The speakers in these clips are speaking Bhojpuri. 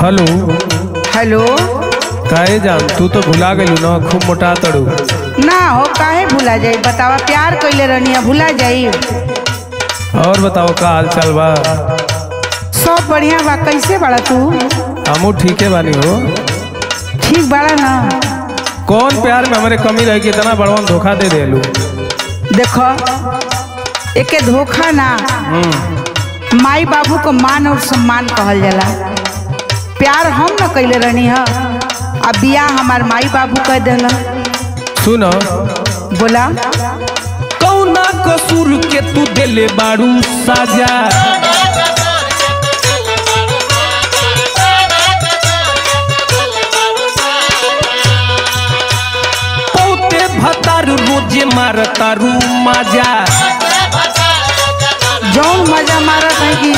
हेलो हेलो काहे जान तू तो भुला गइलू ना खूब मोटा तड़ू ना हो काहे भुला जाई बतावा प्यार कइले रहनी भुला जाई और बताओ का हाल चाल बा सब बढ़िया बा कैसे बाड़ा तू हमू ठीके बानी हो ठीक बाड़ा ना कौन प्यार में हमारे कमी रह के इतना बड़वन धोखा दे देलू देखो एके धोखा ना हम्म माई बाबू को मान और सम्मान कहल जाला प्यार हम न कइले रहनी ह अब बियाह हमार माई बाबू कह देला सुनो बोला कौना कसूर के तू देले बाड़ू साजा पौते भतार रोजे मारतारू माजा जौन मजा मारत है कि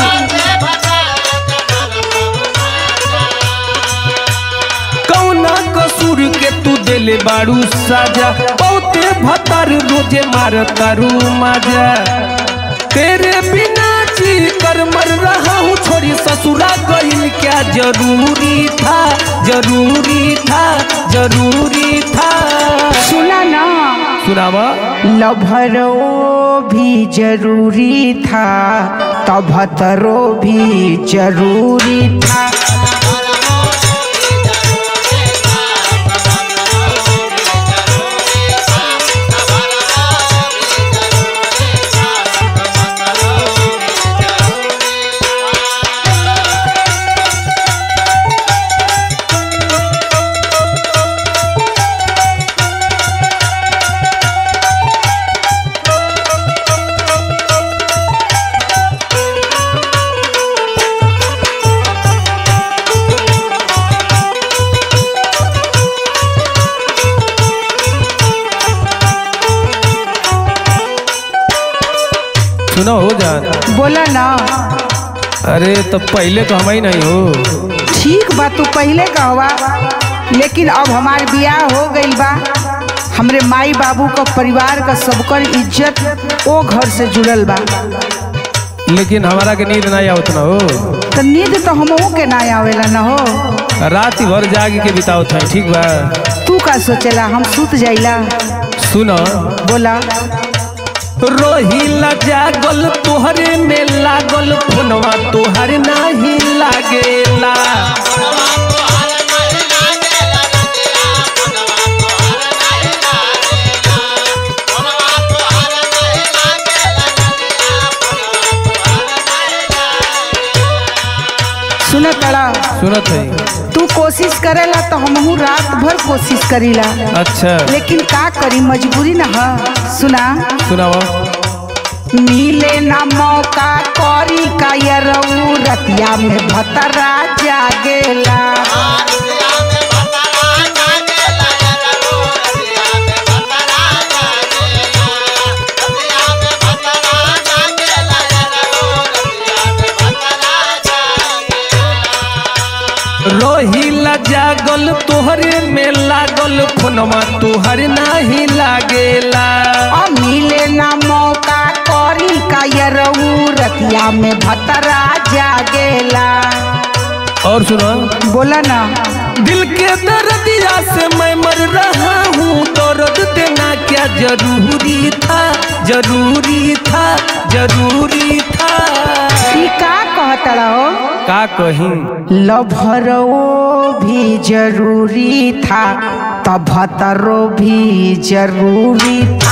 कौना कसूर के तू देले बाड़ू साजा बहुते भतार रोजे मारतारू माजा तेरे बिना जी कर मर रहा हूँ छोड़ी ससुरा गइल क्या जरूरी था जरूरी था जरूरी था सुना ना सुनावा लभरो भी जरूरी था तभतरो भी जरूरी था सुनो हो जान बोला ना अरे तब पहले तो हम ही नहीं हो ठीक बा तू पहले कहवा लेकिन अब हमार बियाह हो गइल बा हमरे माई बाबू का परिवार का सबकर इज्जत ओ घर से जुड़ल बा लेकिन हमारा के नींद नहीं आवत ना हो तो नींद तो हमहू के ना आवेला न हो रात भर जाग के बिताओ था ठीक बा तू का सोचेला हम सुत जाइला सुनो बोला रोहिला जागल तोहरे में लागल फोनवा तोहर नाही लागेला सुन तड़ा सुनत है तू कोशिश करेला तो हमहू रात भर कोशिश करीला अच्छा लेकिन का करी मजबूरी न ह सुना सुनावा मिले ना मौका करी का ये रऊ रतिया में भतरा जागेला रोहिला जागल तोहरे में लागल फोनवा तोहर नाही लागेला और मिले ना मौका करी का ये रऊ रतिया में भतरा जागेला और सुनो बोला ना दिल के दर्दिया से मैं मर रहा हूँ दर्द देना क्या जरूरी था जरूरी था जरूरी था ई का कहतड़ा हो का कहीं लभरो भी जरूरी था तभतरो भी जरूरी था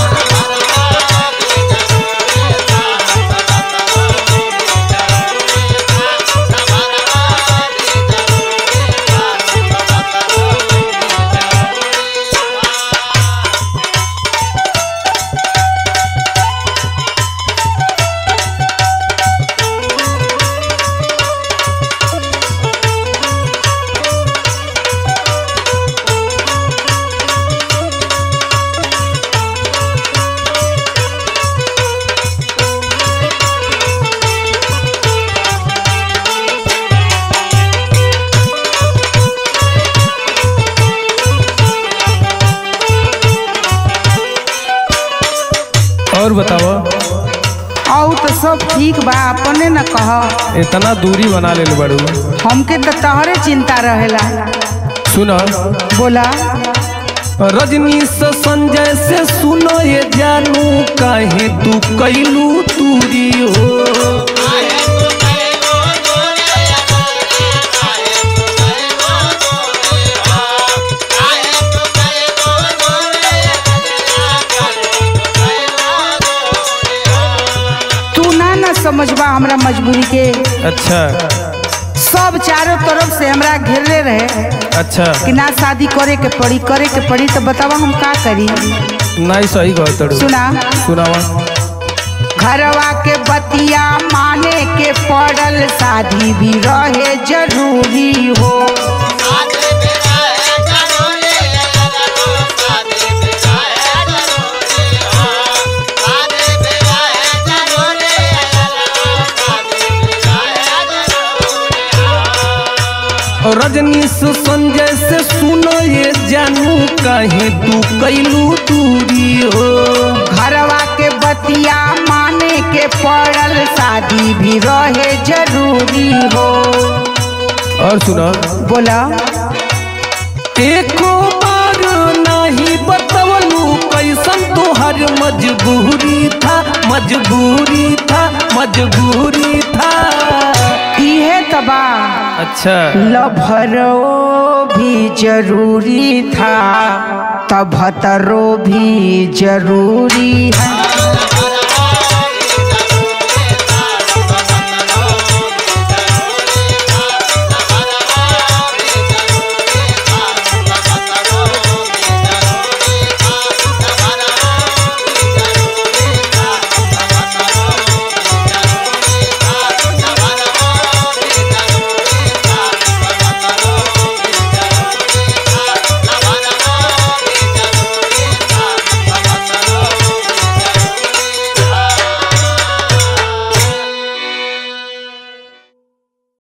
और बताओ और तो सब ठीक बा अपने न कह इतना दूरी बना ले बड़ू हमके तो तहरे चिंता रहेला सुना बोला रजनी से संजय से सुनो ये जानू काहे तू कैलू तूरी हो तू ना ना समझबा हमरा मजबूरी के अच्छा सब चारों तरफ से हमरा घेरले रहे अच्छा कि ना शादी करे के पड़ी करे के पड़ी तो बतावा हम का करी नहीं सही कहत सुना सुनावा घरवा के बतिया माने के पड़ल शादी भी रहे जरूरी हो रजनी से संजय से सुनो ये जानू काहे तू कैलू दूरी हो घरवा के बतिया माने के पड़ल शादी भी रहे जरूरी हो और सुना बोला एको बार नहीं बतवलू कैसन तोहर मजबूरी था मजबूरी था मजबूरी था इहे तबा अच्छा लभरो भी जरूरी था तभतरो भी जरूरी है